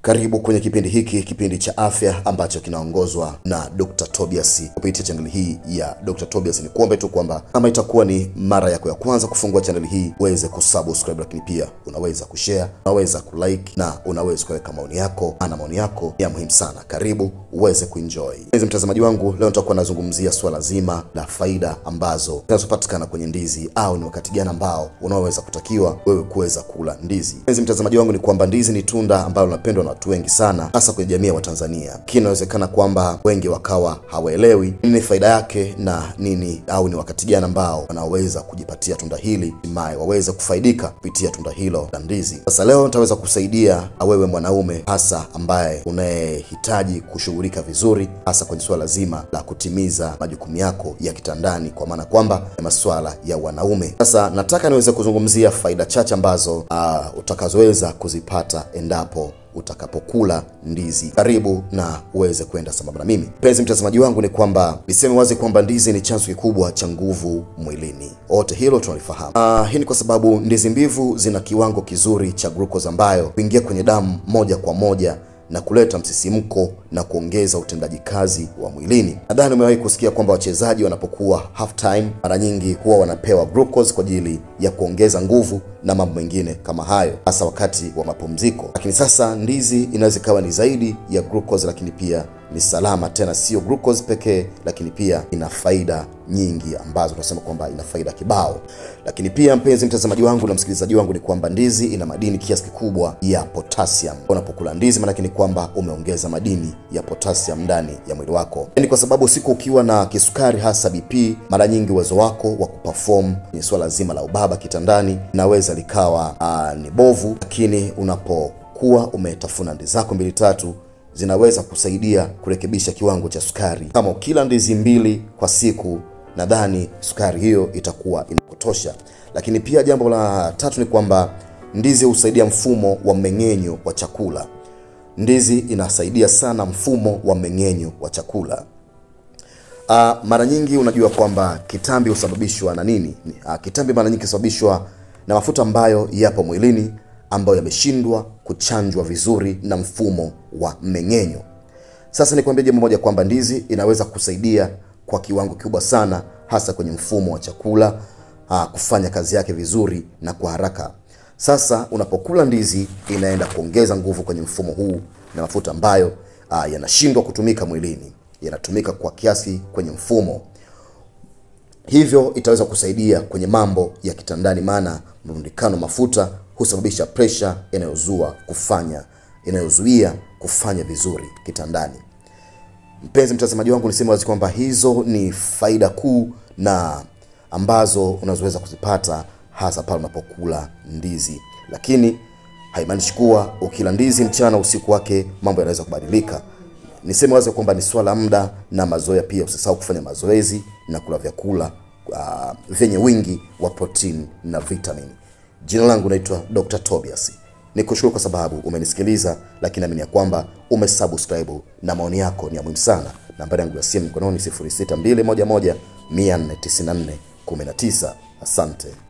Karibu kwenye kipindi hiki, kipindi cha afya ambacho kinaongozwa na Dr. Tobias kupitia chaneli hii ya Dr. Tobias. Ni kuombe tu kwamba kama itakuwa ni mara yako ya kwanza kufungua chaneli hii, uweze kusubscribe, lakini pia unaweza kushare, unaweza kulike na unaweza kuweka maoni yako, ana maoni yako ya muhimu sana. Karibu uweze kuenjoy. Mpenzi mtazamaji wangu, leo nitakuwa nazungumzia swala zima la faida ambazo zinazopatikana kwenye ndizi au ni wakati gani ambao unaoweza kutakiwa wewe kuweza kula ndizi. Mpenzi mtazamaji wangu, ni kwamba ndizi ni tunda ambalo linapendwa na watu wengi sana, hasa kwenye jamii ya Watanzania. Lakini inawezekana kwamba wengi wakawa hawaelewi nini faida yake na nini au ni wakati gani ambao wanaweza kujipatia tunda hili, hatimaye waweze kufaidika kupitia tunda hilo la ndizi. Sasa leo nitaweza kusaidia wewe mwanaume, hasa ambaye unayehitaji kushughulika vizuri, hasa kwenye suala zima la kutimiza majukumu yako ya kitandani, kwa maana kwamba ya masuala ya wanaume. Sasa nataka niweze kuzungumzia faida chache ambazo uh, utakazoweza kuzipata endapo utakapokula ndizi. Karibu na uweze kwenda sambamba na mimi. Mpenzi mtazamaji wangu, ni kwamba niseme wazi kwamba ndizi ni chanzo kikubwa cha nguvu mwilini, wote hilo tunalifahamu. Uh, hii ni kwa sababu ndizi mbivu zina kiwango kizuri cha glucose ambayo huingia kwenye damu moja kwa moja na kuleta msisimko na kuongeza utendaji kazi wa mwilini. Nadhani umewahi kusikia kwamba wachezaji wanapokuwa half time, mara nyingi huwa wanapewa glucose kwa ajili ya kuongeza nguvu na mambo mengine kama hayo, hasa wakati wa mapumziko. Lakini sasa ndizi inaweza ikawa ni zaidi ya glucose, lakini pia ni salama, tena sio glucose pekee, lakini pia ina faida nyingi ambazo tunasema kwamba ina faida kibao. Lakini pia mpenzi mtazamaji wangu na msikilizaji wangu, ni kwamba ndizi ina madini kiasi kikubwa ya potassium. Unapokula ndizi, maanake ni kwamba umeongeza madini ya potassium ndani ya mwili wako. Ni kwa sababu siku ukiwa na kisukari, hasa BP, mara nyingi uwezo wako wa kuperform kwenye swala zima la ubaba kitandani inaweza likawa uh, ni bovu, lakini unapokuwa umetafuna ndizi zako mbili tatu zinaweza kusaidia kurekebisha kiwango cha sukari. Kama ukila ndizi mbili kwa siku, nadhani sukari hiyo itakuwa inakutosha. Lakini pia jambo la tatu ni kwamba ndizi husaidia mfumo wa mmeng'enyo wa chakula. Ndizi inasaidia sana mfumo wa mmeng'enyo wa chakula. Uh, mara nyingi unajua kwamba kitambi husababishwa na nini? Uh, kitambi mara nyingi husababishwa na mafuta ambayo yapo mwilini ambayo yameshindwa kuchanjwa vizuri na mfumo wa mmeng'enyo. Sasa nikwambie jambo moja kwamba ndizi inaweza kusaidia kwa kiwango kikubwa sana, hasa kwenye mfumo wa chakula aa, kufanya kazi yake vizuri na kwa haraka. Sasa unapokula ndizi, inaenda kuongeza nguvu kwenye mfumo huu na mafuta ambayo aa, yanashindwa kutumika mwilini, yanatumika kwa kiasi kwenye mfumo hivyo itaweza kusaidia kwenye mambo ya kitandani, maana mrundikano mafuta husababisha presha inayozua kufanya inayozuia kufanya vizuri kitandani. Mpenzi mtazamaji wangu, niseme wazi kwamba hizo ni faida kuu na ambazo unazoweza kuzipata hasa pale unapokula ndizi, lakini haimaanishi kuwa ukila ndizi mchana usiku wake mambo yanaweza kubadilika. Niseme wazi kwamba ni swala muda na mazoea pia. Usisahau kufanya mazoezi na kula vyakula uh, vyenye wingi wa protini na vitamini. Jina langu naitwa Dr. Tobias. Nikushukuru kwa sababu umenisikiliza, lakini naamini ya kwamba umesubscribe na maoni yako ni ya muhimu sana. Nambari yangu ya simu mkononi 062111 494 19. Asante.